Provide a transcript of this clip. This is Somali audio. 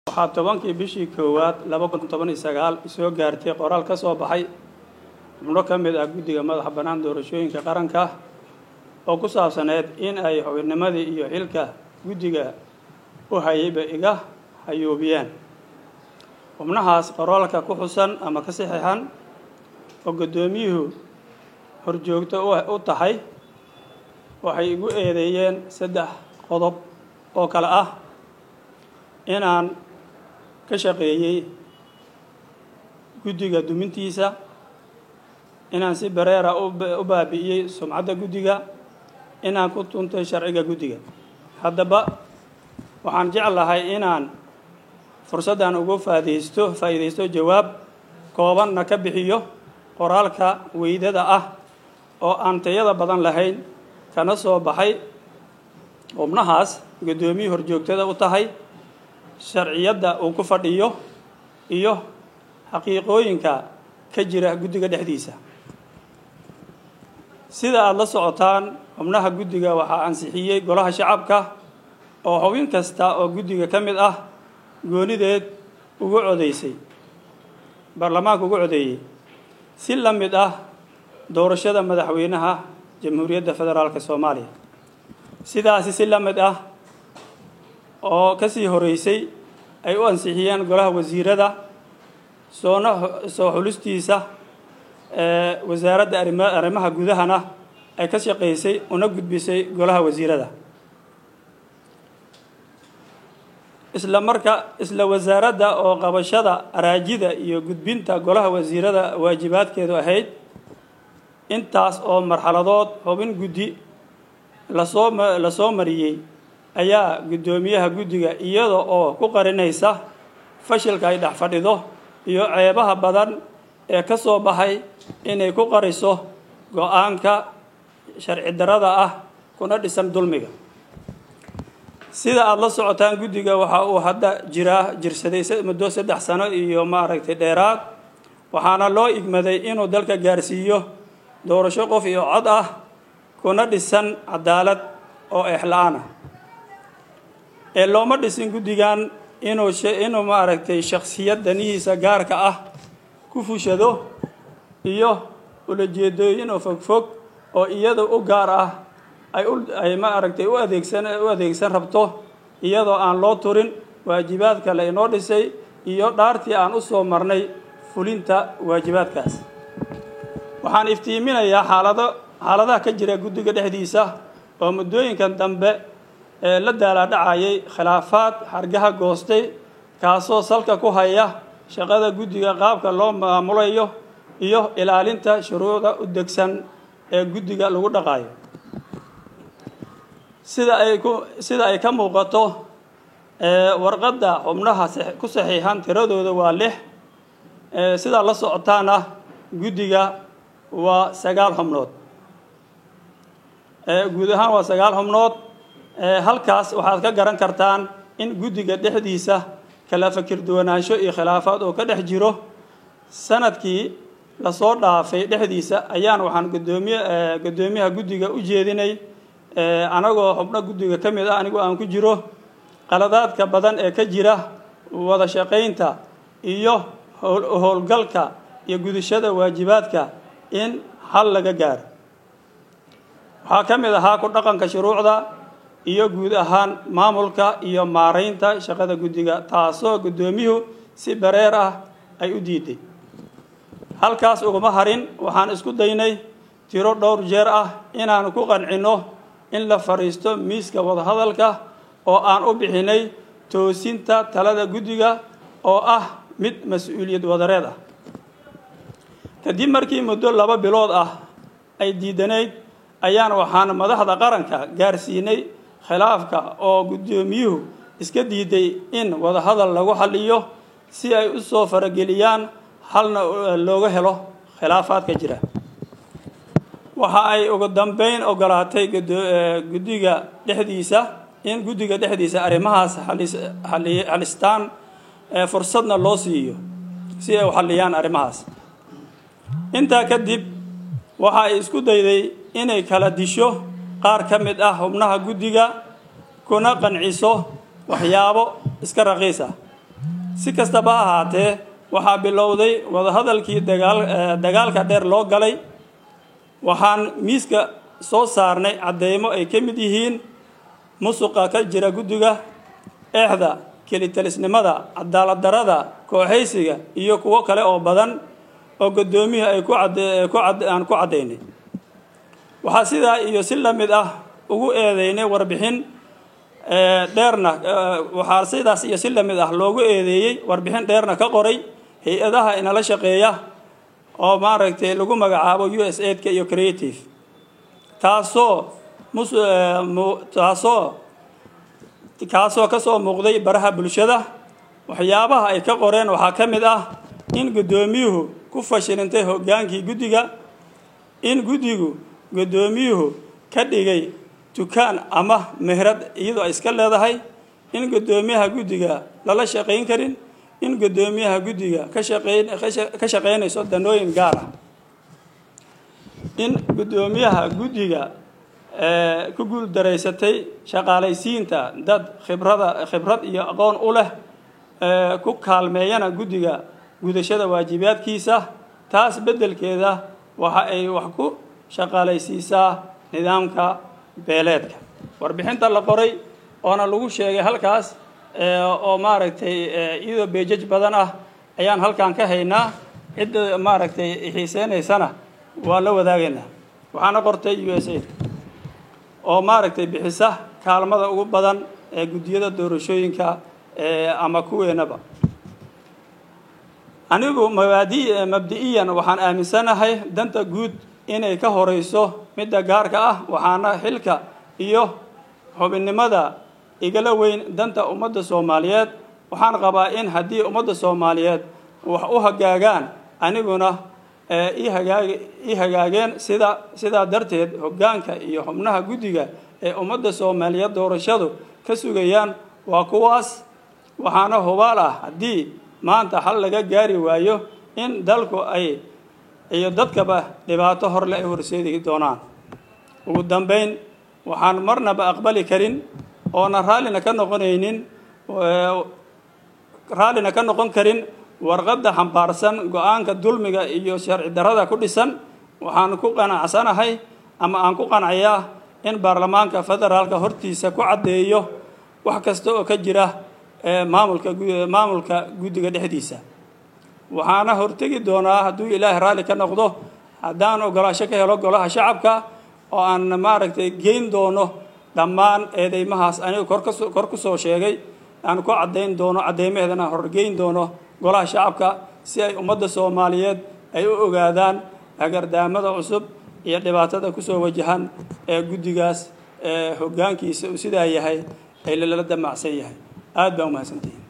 waxaa tobankii bishii koowaad laba kun toban iyo sagaal soo gaartay qoraal ka soo baxay xubno ka mid ah guddiga madaxa bannaan doorashooyinka qaranka oo ku saabsaneyd in ay xubinnimadii iyo xilka guddiga u hayayba iga hayuubiyeen xubnahaas qoraalka ku xusan ama ka saxiixan oo guddoomiyuhu horjoogto u tahay waxay igu eedeeyeen saddex qodob oo kale ah inaan ka shaqeeyey guddiga dumintiisa inaan si bareera u baabi'iyey sumcadda guddiga inaan ku tuntay sharciga guddiga haddaba waxaan jeclahay inaan fursaddan ugu faadaysto faa'iidaysto jawaab koobanna ka bixiyo qoraalka weydada ah oo aan tayada badan lahayn kana soo baxay xubnahaas guddoomiye horjoogtada u tahay sharciyadda uu ku fadhiyo iyo xaqiiqooyinka ka jira guddiga dhexdiisa sida aada la socotaan xubnaha guddiga waxaa ansixiyey golaha shacabka oo xubin kasta oo guddiga ka mid ah goonideed ugu codaysay baarlamaanka ugu codeeyey si la mid ah doorashada madaxweynaha jamhuuriyadda federaalk soomaaliya sidaasi si la mid ah oo ka sii horeysay ay u ansixiyeen golaha wasiirada soona soo xulistiisa wasaaradda arrimaha gudahana ay ka shaqaysay una gudbisay golaha wasiirada isla marka isla wasaaradda oo qabashada araajida iyo gudbinta golaha wasiirada waajibaadkeedu ahayd intaas oo marxaladood xubin guddi lasoo lasoo mariyey ayaa guddoomiyaha guddiga iyada oo ku qarinaysa fashilka ay dhex fadhido iyo ceebaha badan ee ka soo baxay inay ku qariso go-aanka sharci darada ah kuna dhisan dulmiga sida aada la socotaan guddiga waxa uu hadda jiraa jirsaday muddo saddex sano iyo maaragtay dheeraad waxaana loo igmaday inuu dalka gaarsiiyo doorasho qof iyo cod ah kuna dhisan cadaalad oo eexla-aan ah ee looma dhisin guddigan inuu inuu maaragtay shaksiyad danihiisa gaarka ah ku fushado iyo ulajeedooyin oo fogfog oo iyada u gaar ah ay ay maaragtay u adeegsan u adeegsan rabto iyadoo aan loo turin waajibaadka la inoo dhisay iyo dhaartii aan u soo marnay fulinta waajibaadkaas waxaan iftiiminayaa xaalado xaaladaha ka jira guddiga dhexdiisa oo muddooyinkan dambe ee la daalaadhacayay khilaafaad xargaha goostay kaasoo salka ku haya shaqada guddiga qaabka loo maamulayo iyo ilaalinta shuruucda u degsan ee guddiga lagu dhaqaayo sida ay ku sida ay ka muuqato warqadda xubnaha ku saxiixan tiradooda waa lix sidaa la socotaana guddiga waa sagaal xubnood guud ahaan waa sagaal xubnood halkaas waxaad ka garan kartaan in guddiga dhexdiisa kala fakir duwanaansho iyo khilaafaad oo ka dhex jiro sanadkii lasoo dhaafay dhexdiisa ayaan waxaan gudoomiye guddoomiyaha guddiga u jeedinay anagoo xubno guddiga ka mid ah anigu aan ku jiro qaladaadka badan ee ka jira wada shaqaynta iyo howlgalka iyo gudashada waajibaadka in hal laga gaaro waxaa ka mid ahaa ku dhaqanka shuruucda iyo guud ahaan maamulka iyo maaraynta shaqada guddiga taasoo guddoomiyuhu si bareer ah ay u diiday halkaas uguma harin waxaan isku daynay tiro dhowr jeer ah inaan ku qancinno in la fadhiisto miiska wadahadalka oo aan u bixinay toosinta talada guddiga oo ah mid mas-uuliyad wadareed ah kadib markii muddo laba bilood ah ay diidanayd ayaan waxaan madaxda qaranka gaarsiinay khilaafka oo guddoomiyuhu iska diiday in wadahadal lagu xaliyo si ay u soo farageliyaan halna looga helo khilaafaadka jira waxa ay ugu dambeyn ogolaatay guddiga dhexdiisa in guddiga dhexdiisa arrimahaas xalistaan fursadna loo siiyo si ay u xaliyaan arrimahaas intaa kadib waxa ay isku dayday inay kala disho qaar ka mid ah xubnaha guddiga kuna qanciso waxyaabo iska raqiis ah si kastaba ha ahaatee waxaa bilowday wadahadalkii dagaal dagaalka dheer loo galay waxaan miiska soo saarnay cadeymo ay ka mid yihiin musuqa ka jira guddiga eexda kelitalisnimada cadaalad darada kooxaysiga iyo kuwo kale oo badan oo guddoomiyuhu ay ku aan ku caddaynay waxaa sidaa iyo si la mid ah ugu eedeynay warbixin dheerna waxaa sidaas iyo si la mid ah loogu eedeeyey warbixin dheerna ka qoray hay-adaha inala shaqeeya oo maaragtay lagu magacaabo u s aidka iyo creative taasoo mus taasoo kaasoo ka soo muuqday baraha bulshada waxyaabaha ay ka qoreen waxaa ka mid ah in guddoomiyuhu ku fashilintay hoggaankii guddiga in guddigu guddoomiyuhu ka dhigay dukaan ama mehrad iyadoo ay iska leedahay in guddoomiyaha guddiga lala shaqayn karin in guddoomiyaha guddiga ka shaqeyn ka shaqaynayso danooyin gaar ah in guddoomiyaha guddiga ku guuldaraysatay shaqaalaysiinta dad khibrada khibrad iyo aqoon u leh ku kaalmeeyana guddiga gudashada waajibaadkiisa taas beddelkeeda waxa ay wax ku shaqaalaysiisaa nidaamka beeleedka warbixinta la qoray oona lagu sheegay halkaas oo maaragtay iyadoo beejaj badan ah ayaan halkan ka haynaa cidda maaragtay xiiseynaysana waa la wadaagaynaa waxaana qortay u s a oo maaragtay bixisa kaalmada ugu badan ee guddiyada doorashooyinka ama kuweenaba anigu mabaadi mabdi-iyan waxaan aaminsanahay danta guud inay ka horeyso midda gaarka ah waxaana xilka iyo xubinnimada igala weyn danta ummadda soomaaliyeed waxaan qabaa in haddii ummadda soomaaliyeed wax u hagaagaan aniguna ii hagaag ii hagaageen sida sidaa darteed hoggaanka iyo xubnaha guddiga ee ummadda soomaaliyeed doorashadu ka sugayaan waa kuwaas waxaana hubaal ah haddii maanta xal laga gaari waayo in dalku ay iyo dadkaba dhibaato horle ay horseedi doonaan ugu dambeyn waxaan marnaba aqbali karin oona raallina ka noqonaynin raallina ka noqon karin warqadda xambaarsan go-aanka dulmiga iyo sharci darrada ku dhisan waxaan ku qanacsanahay ama aan ku qancayaa in baarlamaanka federaalka hortiisa ku caddeeyo wax kasta oo ka jira maamulka maamulka guddiga dhexdiisa waxaana hortegi doonaa hadduu ilaahay raalli ka noqdo haddaan ogolaasho ka helo golaha shacabka oo aan maaragtay geyn doono dhammaan eedeymahaas aniga korkaso kor ku soo sheegay aan ku caddayn doono caddeymaheedana horgeyn doono golaha shacabka si ay ummadda soomaaliyeed ay u ogaadaan agardaamada cusub iyo dhibaatada kusoo wajahan ee guddigaas hoggaankiisa uu sidaa yahay ay lala damacsan yahay aad baa umahadsantihi